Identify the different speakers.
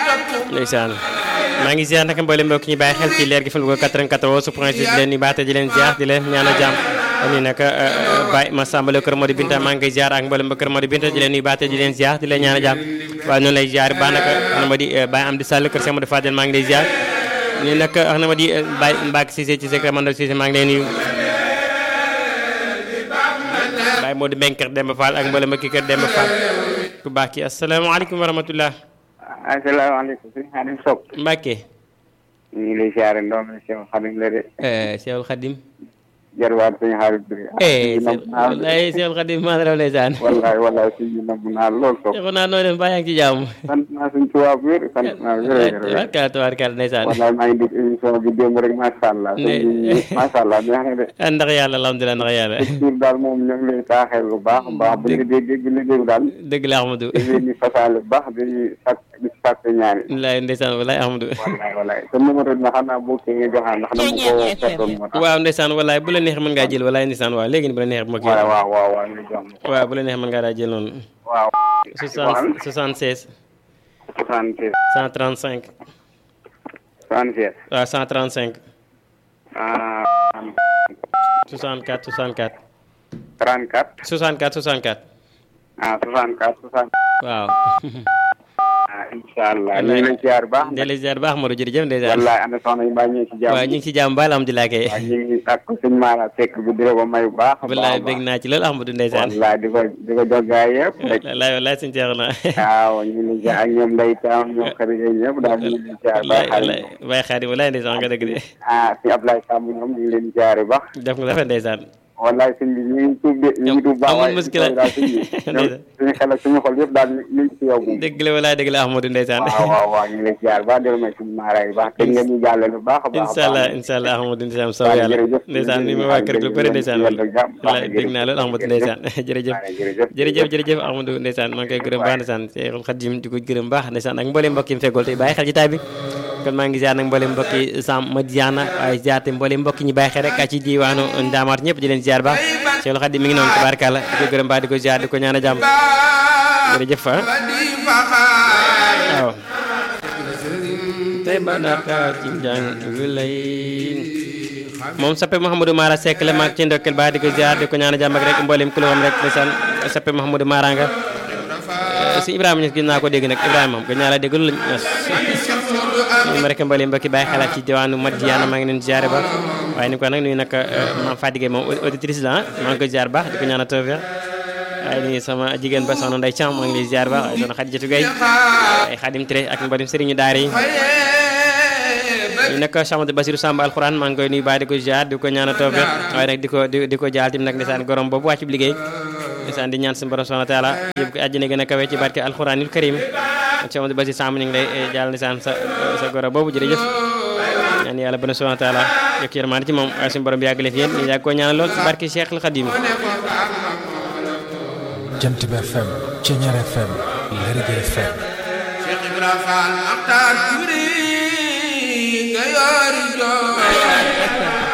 Speaker 1: ndeysaan maa ngi ziar naka mboolem mbokk ñi bàyyi xel ci leer gi fan ko 94 point 6 di leen di baate di leen ziar di leen ñaanal jàmm ni nag Baye Massamba Lo kër Modou Binta maa ngi koy ziar ak mboolem ba kër Modou Binta di leen nuyu baate di leen ziar di leen ñaanal jàmm waaye noonu lay ziar ba naka na ma di Baye Amdi Sall kër Cheikh Modou Fadel maa ngi lay ziar ni nag wax na ma di Baye Mbacke Cissé ci Sekre Mandal Cissé maa ngi leen nuyu Baye Modou Mbeng kër Demba Fall ak mboolem ba kii kër Demba Fall ku baax ki asalaamaaleykum wa rahmatullah
Speaker 2: asalaamaaleykum sëñ Xadim Sow.
Speaker 1: Mbacke.
Speaker 2: ñu ngi lay siyaare ndoom mi Cheikh Xadim la de.
Speaker 1: Cheikh Xadim.
Speaker 2: jarwaat sëñ Xadim bi.
Speaker 1: wallaay Cheikh Xadim maa raw ndeysaan.
Speaker 2: wallaay wallaay sëñ bi namm naa lool Sow.
Speaker 1: Cheikh naa noo dem baa yaa ngi ci jàmm.
Speaker 2: sant naa suñ tubaab wér sant naa wér.
Speaker 1: tubaarkalla tubaarkalla ndeysaan.
Speaker 2: wallaay maa ngi dégg émission bi démb rek macha allah. macha allah neex na de.
Speaker 1: ndax yàlla alhamdulilah ndax yàlla.
Speaker 2: tur daal moom ñu ngi lay taaxeel bu baax a baax. bu ñu dégg bu ñu dégg daal.
Speaker 1: dëgg la Ahmadou.
Speaker 2: di leen di fasaale bu baax di sàkk di sàkk ñaari.
Speaker 1: wallaay ndeysaan wallaay Ahmadou.
Speaker 2: wallaay wallaay te numéro bi xam naa boo kii nga joxaan ndax dama ko fekkoon moo tax.
Speaker 1: waaw ndeysaan wallaay bu la neex mën ngaa jël wallaay ndeysaan waaw léegi bu la neex ma kii.
Speaker 2: waaw waaw waaw waaw ñu jox ma.
Speaker 1: waaw bu la neex mën ngaa daa jël noonu.
Speaker 2: waaw.
Speaker 1: 60 76.
Speaker 2: 76.
Speaker 1: 135.
Speaker 2: 76.
Speaker 1: waaw 135.
Speaker 2: ah.
Speaker 1: 64 64.
Speaker 2: 34.
Speaker 1: 64 64.
Speaker 2: ah 64 64.
Speaker 1: waaw.
Speaker 2: ah incha allah ñu ngi lay ziar baax.
Speaker 1: ñu ngi lay ziar baax Modou jërëjëf ndeysaan.
Speaker 2: wallaay ana soxna yi mbaa ñu ngi ci jàmm.
Speaker 1: waaw ñu ngi ci jàmm ba alhamdulilah kay.
Speaker 2: waaw ñu ngi ak sëñ Mara Seck bi di la ko may bu baax.
Speaker 1: wallaay bég naa ci loolu Ahmadou ndeysaan.
Speaker 2: wallaay di ko di ko jox gaay yëpp. rek
Speaker 1: wallaay wallaay suñu ceex na.
Speaker 2: waaw ñu ngi lay ziar ak ñoom Ndeye Thiam ñoom xarit yi ñëpp daal ñu ngi lay ziar baax.
Speaker 1: wallaay wallaay Xaadim wallaay ndeysaan nga dëgg de.
Speaker 2: ah si Ablaye Samb ñoom ñu ngi leen di ziar bu baax.
Speaker 1: def nga rafet ndeysaan.
Speaker 2: wallaay sëñ bi ñu ngi tuub de ñu ngi tuub baax
Speaker 1: amul muskila
Speaker 2: daal sëñ bi suñu xel ak suñu xol yëpp daal ñu ngi ci yow moom
Speaker 1: dëgg la walaay dëgg la Ahmadou ndeysaan
Speaker 2: waaw waaw waaw ñu ngi lay ziar baax delu may suñu maara yi baax te nga ñu jàllale bu baax a baax
Speaker 1: incha allah incha allah Ahmadou ndeysaan soo yàlla ndeysaan ni ma waa kër gi lu bëri ndeysaan wallaay dégg naa loolu Ahmadou ndeysaan jërëjëf jërëjëf jërëjëf Ahmadou ndeysaan maa ngi koy gërëm baax ndeysaan Seexul Xadim di ko gërëm baax ndeysaan ak mbooleem mbokk yi mu feggool tey bàyyi xel ci taay bi kon maa ngi ziar nag mbooleem mbokk yi Sam Madiana waaye ziar te mbooleem mbokk ñi bàyyi xel rek ci diwaanu Ndaamaat ñëpp di leen ziar baax Seexul Xadim mi ngi noonu tabaarkalla di ko gërëm baax di ko ziar di ko ñaan a jàmm jërëjëf fa waaw tey ba daka ci njàng lay moom sappe Mouhamadou Mara Seck la maag ci ndokkel baax di ko ziar di ko ñaan a jàmm ak rek mbooleem kulowam rek ndeysaan sappe Mouhamadou Mara nga si Ibrahima ñes gis naa ko dégg nag Ibrahima moom gën naa la déglu lañ ñes ñu ma rek mbooleem mbokki bàyyi xalaat ci diwaanu Madiana maa ngi leen ziare ba waaye ni ko nag nuyu nag maam Fadige moom auditrice la maa ngi koy ziar baax di ko ñaan a tawfeex waaye nii sama jigéen ba soxna Ndeye Thiam maa ngi lay ziar baax waaye doon Xadijatu Gay ay Xadim Ture ak mbadim sëriñu daara yi ñu nekk Cheikh Amadou Basirou Samba alxuraan maa ngi koy nuyu baax di ko ziar di ko ñaan a tawfeex waaye nag di ko di ko jaal tim nag ndeysaan gorom boobu wàcc liggéey ndeysaan di ñaan suñu borom subhanahu wa taala yëpp ko àjjana gën a kawe ci barke alxuraanil karim Cheikh Amadou Basirou Samba ñu ngi lay jaal ndeysaan sa sa goro boobu jërëjëf ñaan yàlla bana subhanahu wa taala yokk yërmaande ci moom waaye suñu borom yàgg leen fi yéen ñu yàgg koo ñaanal lool ci barke Cheikh al Khadim
Speaker 3: Jant bi FM Ceñeer FM Lergui FM
Speaker 4: Cheikh Ibra Fall Maxtaar Juri nga yoori joo